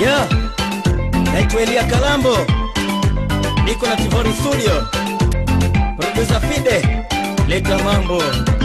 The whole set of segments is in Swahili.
Yeah. Naitwa Elia Kalambo, niko na Tivoli Studio. Producer Fide, leta mambo.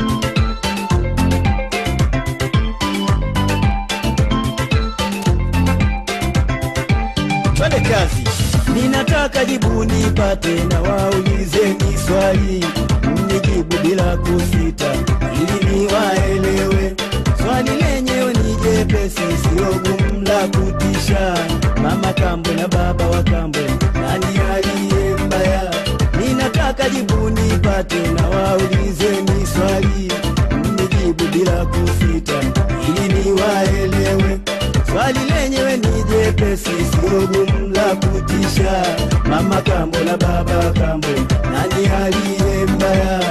Twende kazi. Ninataka jibu nipate na waulizeni swali, mnijibu bila kusita ili niwaelewe. Swali lenyewe ni jepesi, sio gumu la kutisha. Mama kambo na baba wa kambo, nani aliye mbaya? Ninataka jibu nipate na waulizeni swali, mnijibu bila kusita ili niwaelewe. Swali lenyewe ni jepesi, sio gumu la kutisha. Mama kambo na baba kambo, nani aliye mbaya?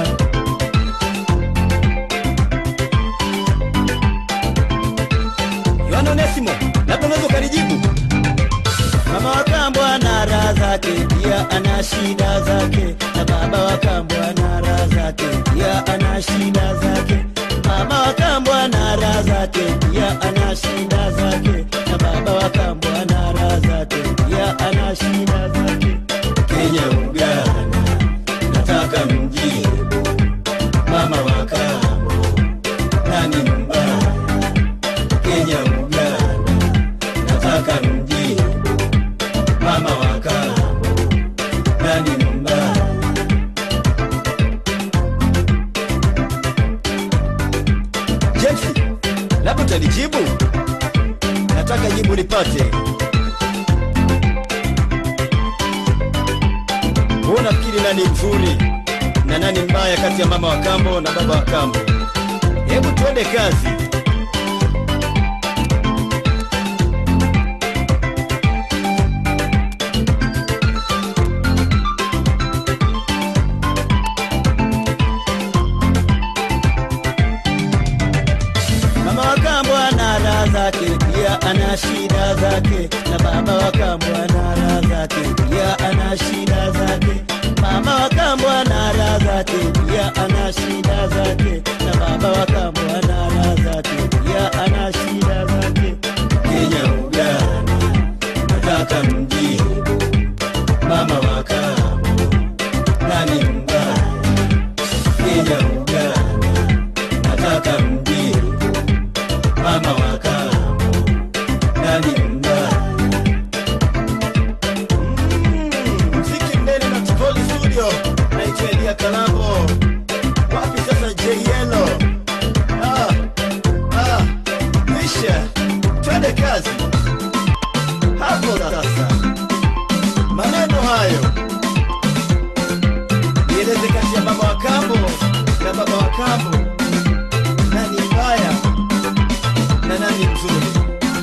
Yohana Onesimo, labda unaweza ukanijibu. Mama wa kambo ana raha zake, pia ana shida zake, na baba wa kambo ana raha zake, pia ana shida zake. Mama wa kambo ana raha zake, pia ana shida zake, na baba wa kambo ana raha zake, pia ana shida zake. Kenya, Uganda, nataka mjibu mama wa kambo, nani mbaya? Kenya, Uganda, nataka mjibu mama wa kambo, nani mbaya? James, labda utanijibu. Nataka jibu nipate. Wewe unafikiri nani mzuri na nani mbaya kati ya mama wa kambo na baba wa kambo? Hebu tuende kazi. Mama wa kambo ana raha zake, pia ana shida zake, na baba wa kambo ana raha zake, pia ana shida zake. Mama wa kambo ana raha zake, pia ana shida zake, na baba wa kambo ana raha zake, pia ana shida zake. Kenya, Uganda, nataka mjibu mama wa kambo, nani mbaya? Kenya, Uganda, nataka mjibu mama wa kambo, nani mbaya? Mm, mziki mbele na Tivoli Studio, naitwa Elia Kalambo. Wapi sasa J Yellow? Ah, ah, Misha, twende kazi hapo sasa. Maneno hayo nieleze kati ya mama wa kambo na baba wa kambo, nani mbaya na nani mzuri?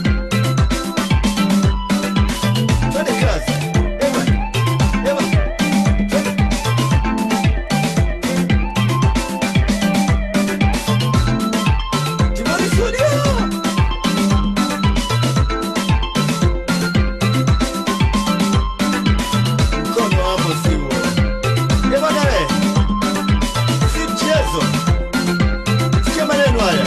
Twende kazi. Ewa, ewa, twende. Timoni Studio. Mkono hapo siwo. Eh, bwana we. Si mchezo. Sikia maneno haya.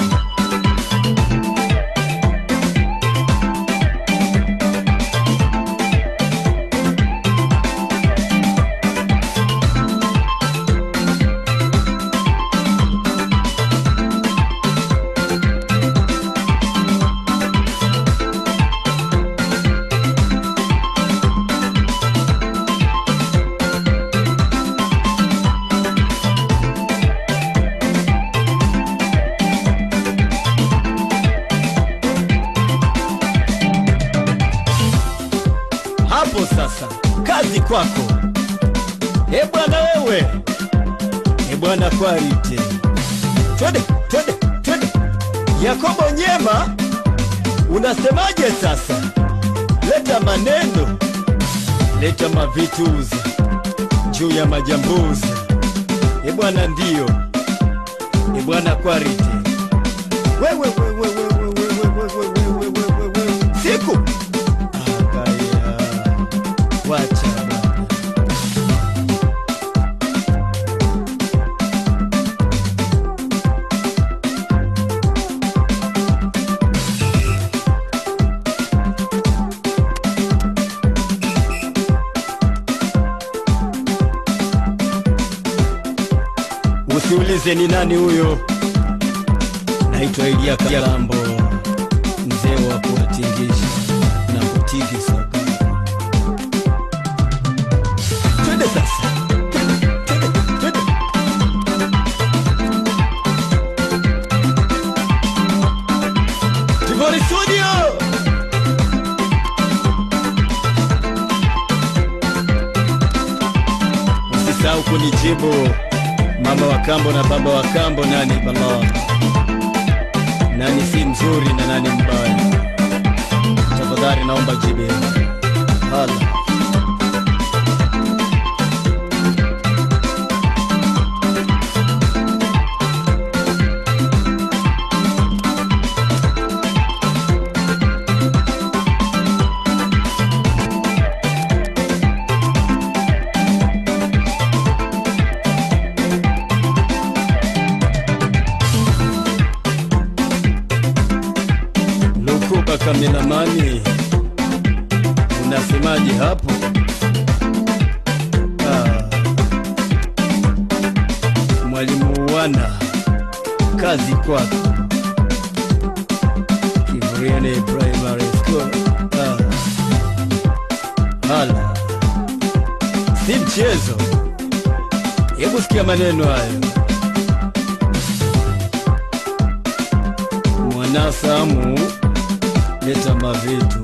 hapo sasa, kazi kwako. E bwana wewe, e bwana Kwarite, twende twende twende. Yakobo Nyema, unasemaje sasa? Leta maneno, leta mavituzi juu ya majambuzi. E bwana, ndio e bwana Kwarite, wewe wewe wewe wewe wewe wewe wewe wewe siku Akaya, wacha bwana. usiulize ni nani huyo. Naitwa Elia Kalambo, mzee wa kuwatingisha na kutikisa. Twende sasa, twende, twende, twende. Tivoli Studio. Usisahau kunijibu mama wa kambo na baba wa kambo, nani bala, nani si mzuri na nani mbaya? Tafadhali naomba jibu. Hala. Lukuba kameramani, unasemaje hapo? Ah. Mwalimu wana kazi kwako Kivuriani Primary School. Ah. Hala, si mchezo. Hebu sikia maneno hayo. Mwanasamu leta mavitu.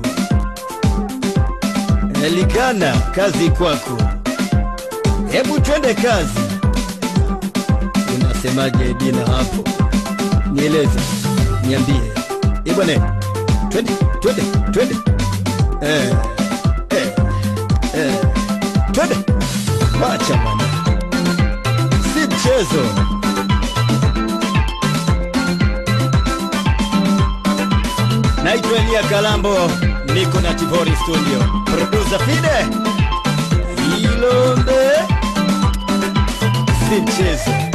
Elikana, kazi kwako. Hebu twende kazi. Unasemaje Dina hapo? Nieleze, niambie. Eh bwana, twende, twende, twende. Eh, eh, eh. Twende. Wacha bwana. Si mchezo. Naitwa Elia Kalambo, niko na Tivori Studio. Producer Fide Ilombe, si mchezo.